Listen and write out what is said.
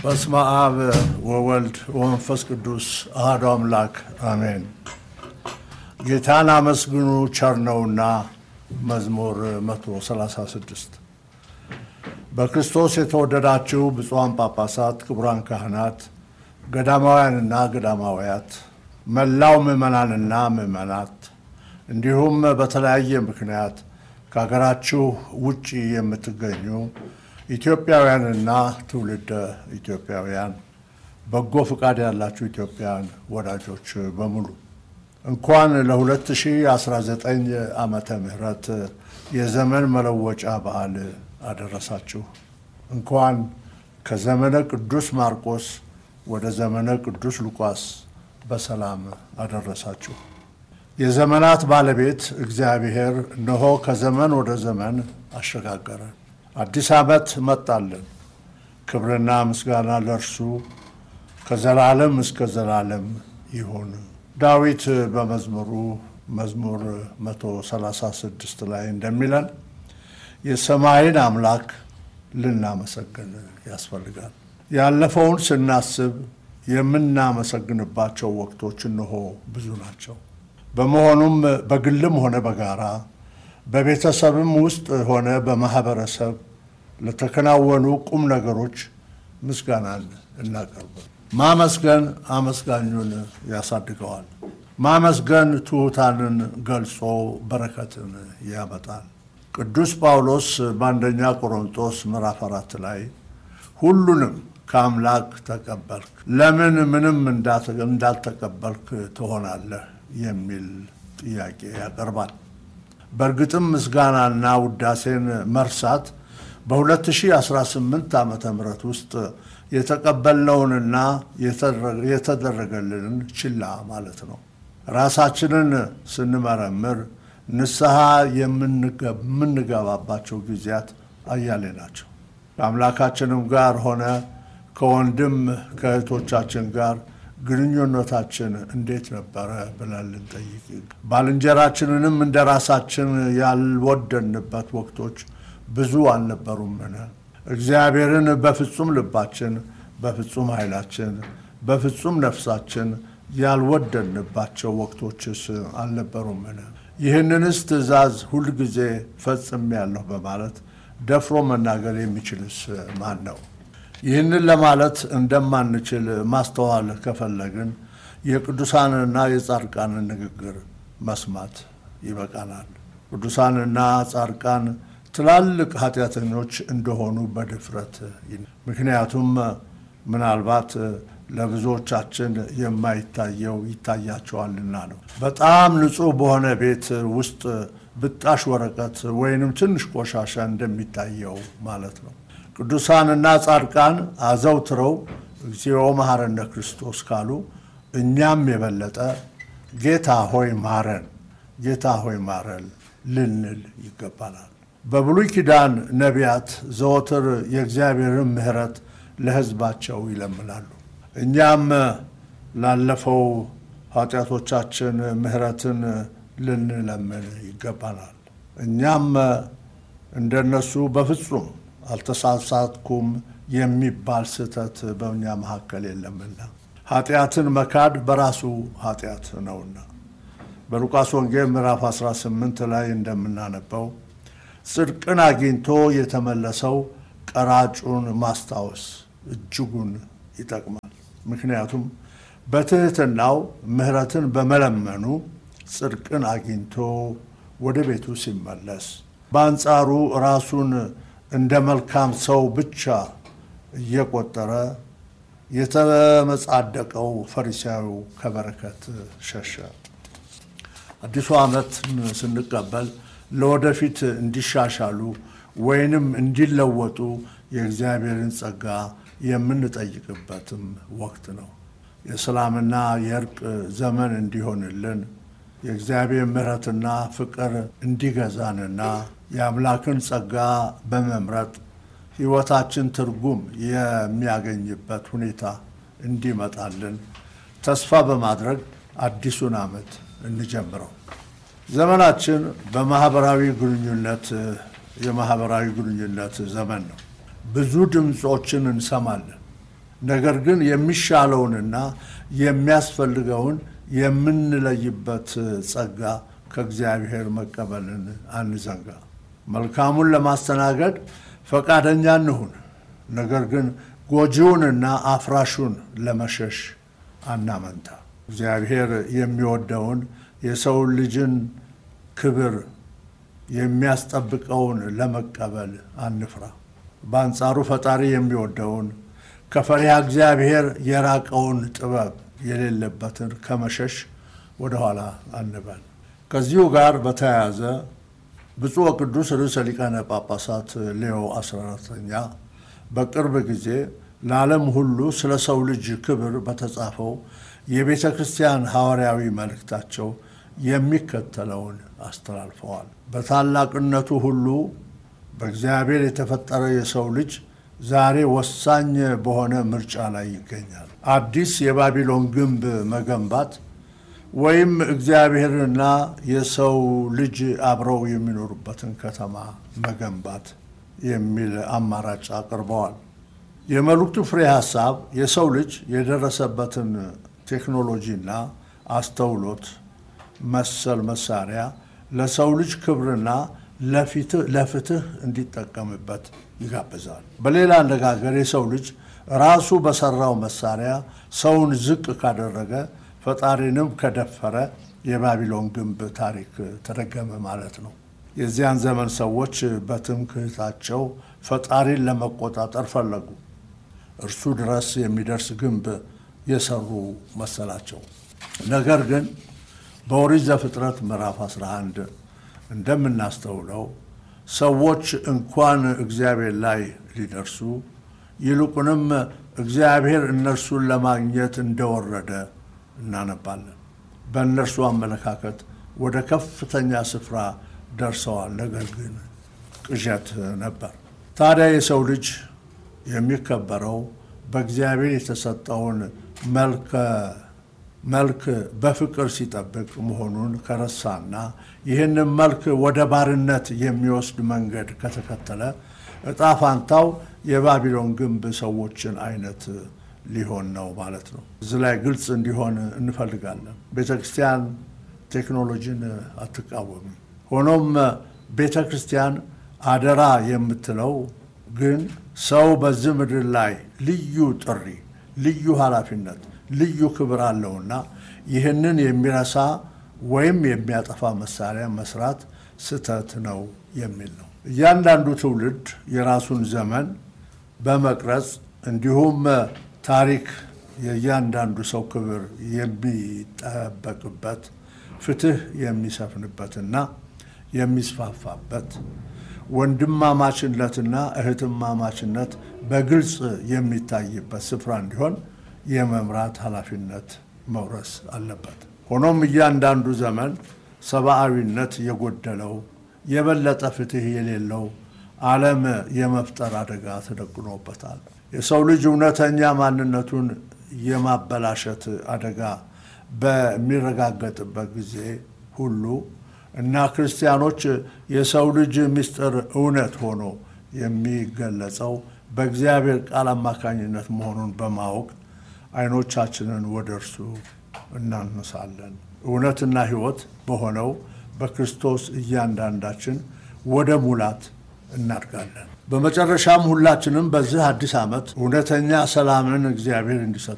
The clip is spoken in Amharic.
በስመ አብ ወወልድ ወመንፈስ ቅዱስ አሐዱ አምላክ አሜን። ጌታን አመስግኑ ቸር ነውና መዝሙር 136 በክርስቶስ የተወደዳችሁ ብፁዓን ጳጳሳት፣ ክቡራን ካህናት፣ ገዳማውያንና ገዳማውያት፣ መላው ምዕመናንና ምዕመናት እንዲሁም በተለያየ ምክንያት ከሀገራችሁ ውጭ የምትገኙ ኢትዮጵያውያንና ትውልደ ኢትዮጵያውያን በጎ ፍቃድ ያላችሁ ኢትዮጵያውያን ወዳጆች በሙሉ እንኳን ለ2019 ዓመተ ምህረት የዘመን መለወጫ በዓል አደረሳችሁ። እንኳን ከዘመነ ቅዱስ ማርቆስ ወደ ዘመነ ቅዱስ ሉቃስ በሰላም አደረሳችሁ። የዘመናት ባለቤት እግዚአብሔር እነሆ ከዘመን ወደ ዘመን አሸጋገረን። አዲስ ዓመት መጣልን። ክብርና ምስጋና ለእርሱ ከዘላለም እስከ ዘላለም ይሁን። ዳዊት በመዝሙሩ መዝሙር 136 ላይ እንደሚለን የሰማይን አምላክ ልናመሰግን ያስፈልጋል። ያለፈውን ስናስብ የምናመሰግንባቸው ወቅቶች እነሆ ብዙ ናቸው። በመሆኑም በግልም ሆነ በጋራ በቤተሰብም ውስጥ ሆነ በማህበረሰብ ለተከናወኑ ቁም ነገሮች ምስጋናን እናቀርብ። ማመስገን አመስጋኙን ያሳድገዋል። ማመስገን ትሑታንን ገልጾ በረከትን ያመጣል። ቅዱስ ጳውሎስ በአንደኛ ቆሮንጦስ ምዕራፍ አራት ላይ ሁሉንም ከአምላክ ተቀበልክ፣ ለምን ምንም እንዳልተቀበልክ ትሆናለህ የሚል ጥያቄ ያቀርባል። በእርግጥም ምስጋናና ውዳሴን መርሳት በ2018 ዓ ም ውስጥ የተቀበልነውንና የተደረገልንን ችላ ማለት ነው። ራሳችንን ስንመረምር ንስሐ የምንገባባቸው ጊዜያት አያሌ ናቸው። ከአምላካችንም ጋር ሆነ ከወንድም ከእህቶቻችን ጋር ግንኙነታችን እንዴት ነበረ ብለን ልንጠይቅ፣ ባልንጀራችንንም እንደ ራሳችን ያልወደንበት ወቅቶች ብዙ አልነበሩምን? እግዚአብሔርን በፍጹም ልባችን፣ በፍጹም ኃይላችን፣ በፍጹም ነፍሳችን ያልወደንባቸው ወቅቶችስ አልነበሩምን? ይህንንስ ትእዛዝ ሁልጊዜ ፈጽሜያለሁ በማለት ደፍሮ መናገር የሚችልስ ማን ነው? ይህንን ለማለት እንደማንችል ማስተዋል ከፈለግን የቅዱሳንና የጻድቃንን ንግግር መስማት ይበቃናል። ቅዱሳንና ጻድቃን ትላልቅ ኃጢአተኞች እንደሆኑ በድፍረት ምክንያቱም ምናልባት ለብዙዎቻችን የማይታየው ይታያቸዋልና ነው። በጣም ንጹሕ በሆነ ቤት ውስጥ ብጣሽ ወረቀት ወይንም ትንሽ ቆሻሻ እንደሚታየው ማለት ነው። ቅዱሳንና ጻድቃን አዘውትረው እግዚኦ መሐረነ ክርስቶስ ካሉ እኛም የበለጠ ጌታ ሆይ ማረን፣ ጌታ ሆይ ማረን ልንል ይገባናል። በብሉይ ኪዳን ነቢያት ዘወትር የእግዚአብሔርን ምሕረት ለሕዝባቸው ይለምናሉ። እኛም ላለፈው ኃጢአቶቻችን ምሕረትን ልንለምን ይገባናል። እኛም እንደነሱ በፍጹም አልተሳሳትኩም የሚባል ስህተት በእኛ መካከል የለምና ኃጢአትን መካድ በራሱ ኃጢአት ነውና በሉቃስ ወንጌል ምዕራፍ 18 ላይ እንደምናነበው ጽድቅን አግኝቶ የተመለሰው ቀራጩን ማስታወስ እጅጉን ይጠቅማል። ምክንያቱም በትሕትናው ምሕረትን በመለመኑ ጽድቅን አግኝቶ ወደ ቤቱ ሲመለስ፣ በአንጻሩ ራሱን እንደ መልካም ሰው ብቻ እየቆጠረ የተመጻደቀው ፈሪሳዊው ከበረከት ሸሸ። አዲሱ ዓመትን ስንቀበል ለወደፊት እንዲሻሻሉ ወይንም እንዲለወጡ የእግዚአብሔርን ጸጋ የምንጠይቅበትም ወቅት ነው። የሰላምና የእርቅ ዘመን እንዲሆንልን የእግዚአብሔር ምሕረትና ፍቅር እንዲገዛንና የአምላክን ጸጋ በመምረጥ ሕይወታችን ትርጉም የሚያገኝበት ሁኔታ እንዲመጣልን ተስፋ በማድረግ አዲሱን ዓመት እንጀምረው። ዘመናችን በማህበራዊ ግንኙነት የማህበራዊ ግንኙነት ዘመን ነው። ብዙ ድምፆችን እንሰማለን። ነገር ግን የሚሻለውንና የሚያስፈልገውን የምንለይበት ጸጋ ከእግዚአብሔር መቀበልን አንዘንጋ። መልካሙን ለማስተናገድ ፈቃደኛ እንሁን። ነገር ግን ጎጂውንና አፍራሹን ለመሸሽ አናመንታ። እግዚአብሔር የሚወደውን የሰው ልጅን ክብር የሚያስጠብቀውን ለመቀበል አንፍራ። በአንጻሩ ፈጣሪ የሚወደውን ከፈሪሃ እግዚአብሔር የራቀውን ጥበብ የሌለበትን ከመሸሽ ወደኋላ አንበል። ከዚሁ ጋር በተያያዘ ብፁዕ ወቅዱስ ርዕሰ ሊቃነ ጳጳሳት ሌዮ 14ኛ በቅርብ ጊዜ ለዓለም ሁሉ ስለ ሰው ልጅ ክብር በተጻፈው የቤተ ክርስቲያን ሐዋርያዊ መልእክታቸው የሚከተለውን አስተላልፈዋል። በታላቅነቱ ሁሉ በእግዚአብሔር የተፈጠረ የሰው ልጅ ዛሬ ወሳኝ በሆነ ምርጫ ላይ ይገኛል። አዲስ የባቢሎን ግንብ መገንባት ወይም እግዚአብሔርና የሰው ልጅ አብረው የሚኖሩበትን ከተማ መገንባት የሚል አማራጭ አቅርበዋል። የመልእክቱ ፍሬ ሐሳብ የሰው ልጅ የደረሰበትን ቴክኖሎጂና አስተውሎት መሰል መሳሪያ ለሰው ልጅ ክብርና ለፍትህ እንዲጠቀምበት ይጋብዛል። በሌላ አነጋገር የሰው ልጅ ራሱ በሰራው መሳሪያ ሰውን ዝቅ ካደረገ ፈጣሪንም ከደፈረ የባቢሎን ግንብ ታሪክ ተደገመ ማለት ነው። የዚያን ዘመን ሰዎች በትምክህታቸው ፈጣሪን ለመቆጣጠር ፈለጉ። እርሱ ድረስ የሚደርስ ግንብ የሰሩ መሰላቸው። ነገር ግን በኦሪት ዘፍጥረት ምዕራፍ 11 እንደምናስተውለው ሰዎች እንኳን እግዚአብሔር ላይ ሊደርሱ ይልቁንም እግዚአብሔር እነርሱን ለማግኘት እንደወረደ እናነባለን። በእነርሱ አመለካከት ወደ ከፍተኛ ስፍራ ደርሰዋል። ነገር ግን ቅዠት ነበር። ታዲያ የሰው ልጅ የሚከበረው በእግዚአብሔር የተሰጠውን መልክ በፍቅር ሲጠብቅ መሆኑን ከረሳና ይህንን መልክ ወደ ባርነት የሚወስድ መንገድ ከተከተለ እጣ ፋንታው የባቢሎን ግንብ ሰዎችን አይነት ሊሆን ነው ማለት ነው። እዚህ ላይ ግልጽ እንዲሆን እንፈልጋለን። ቤተ ክርስቲያን ቴክኖሎጂን አትቃወምም። ሆኖም ቤተ ክርስቲያን አደራ የምትለው ግን ሰው በዚህ ምድር ላይ ልዩ ጥሪ፣ ልዩ ኃላፊነት፣ ልዩ ክብር አለውና ይህንን የሚረሳ ወይም የሚያጠፋ መሳሪያ መስራት ስህተት ነው የሚል ነው። እያንዳንዱ ትውልድ የራሱን ዘመን በመቅረጽ እንዲሁም ታሪክ የእያንዳንዱ ሰው ክብር የሚጠበቅበት ፍትህ የሚሰፍንበትና የሚስፋፋበት ወንድማማችነትና እህትማማችነት በግልጽ የሚታይበት ስፍራ እንዲሆን የመምራት ኃላፊነት መውረስ አለበት። ሆኖም እያንዳንዱ ዘመን ሰብአዊነት የጎደለው የበለጠ ፍትህ የሌለው ዓለም የመፍጠር አደጋ ተደቅኖበታል። የሰው ልጅ እውነተኛ ማንነቱን የማበላሸት አደጋ በሚረጋገጥበት ጊዜ ሁሉ እና ክርስቲያኖች የሰው ልጅ ምስጢር እውነት ሆኖ የሚገለጸው በእግዚአብሔር ቃል አማካኝነት መሆኑን በማወቅ ዓይኖቻችንን ወደ እርሱ እናነሳለን። እውነትና ሕይወት በሆነው በክርስቶስ እያንዳንዳችን ወደ ሙላት እናድጋለን። በመጨረሻም ሁላችንም በዚህ አዲስ ዓመት እውነተኛ ሰላምን እግዚአብሔር እንዲሰጥ